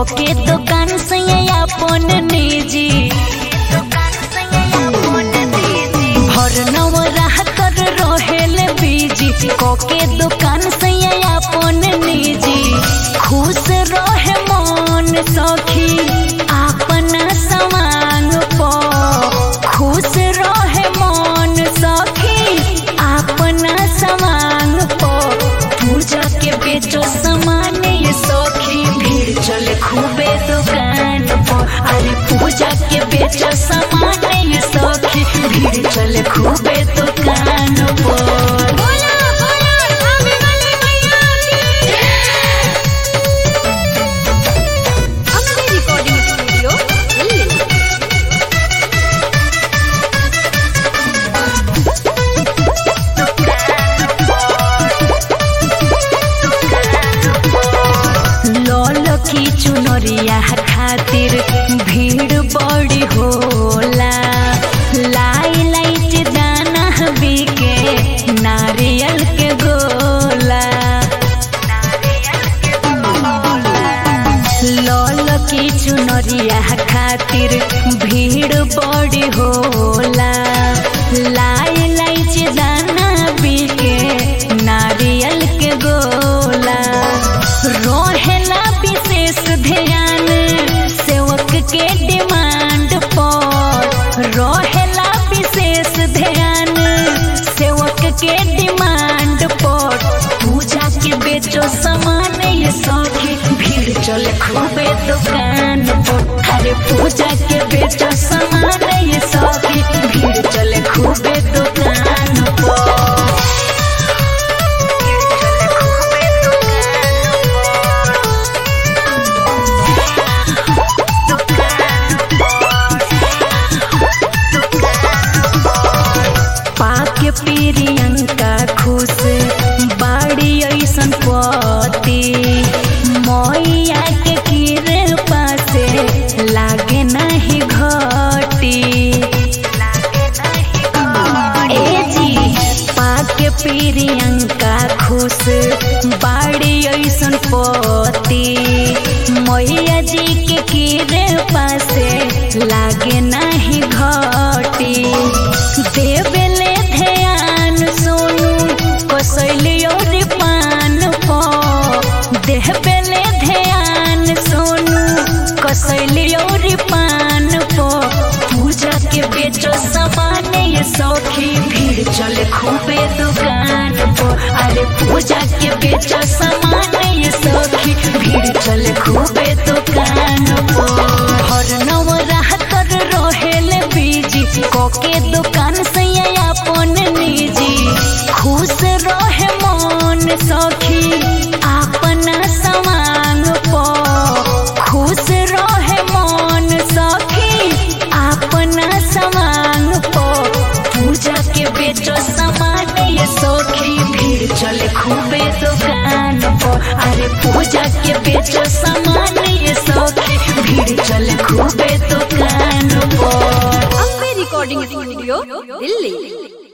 कोके दुकान से अपन निजी भर नवराह कर रहेल बीजी कोके दुकान से अपन निजी खुश रहे मन सखी अपना समान पर खुश रहे मन सखी अपना समान पर पूजा के बेचो सामान ये सखी भीड़ चले खूबे दुकान पर अरे पूजा के बेचो सामान ये सखी भीड़ चले खूबे दुकान पर बोला बोला आवे वाले मैया की अपने रिकॉर्डिंग स्टूडियो दिल्ली लौल की चुनरिया खातिर भीड़ बड़ी होला लाई लाइट दाना बिके नारियल के गोला लौल की चुनरिया खातिर भीड़ बड़ी होला लाई लाइच दाना बिके नारियल के गोला रोहेला विशेष ध्यान सेवक के डिमांड पर रोहेला विशेष ध्यान सेवक के डिमांड पर पूजा के बेचो सामान ये सखी भीड़ चले खूबे दुकान पर अरे पूजा के बेचो सामान ये सखी भीड़ चले खूबे दुकान पर पाके प्रियंका खुश बाड़ी ऐसन पति मैया के कृपा से लागे नहीं घटी ए जी पाके प्रियंका खुश बाड़ी ऐसन पति मैया जी के कृपा से लागे नहीं घटी देवेले ध्यान सोनू कसैली और पान पर देवेले ध्यान सोनू कसैली और पान पर पूजा के बेचो सामान ये सौखी भीड़ चले खूबे दुकान पर अरे पूजा के बेचो सामान ये सौखी भीड़ चले खूबे दुकान पर हर नवराह कर रहेल बीजी कोके दुकान से अपन निजी खुश रहे मन सखी अपना समान पर खुश रहे मन सखी अपना समान पर पूजा के बेचो सामान ये सखी भीड़ चले खूबे दुकान पर अरे पूजा के बेचो सामान ये सखी भीड़ चले खूबे दुकान पर अपने रिकॉर्डिंग स्टूडियो दिल्ली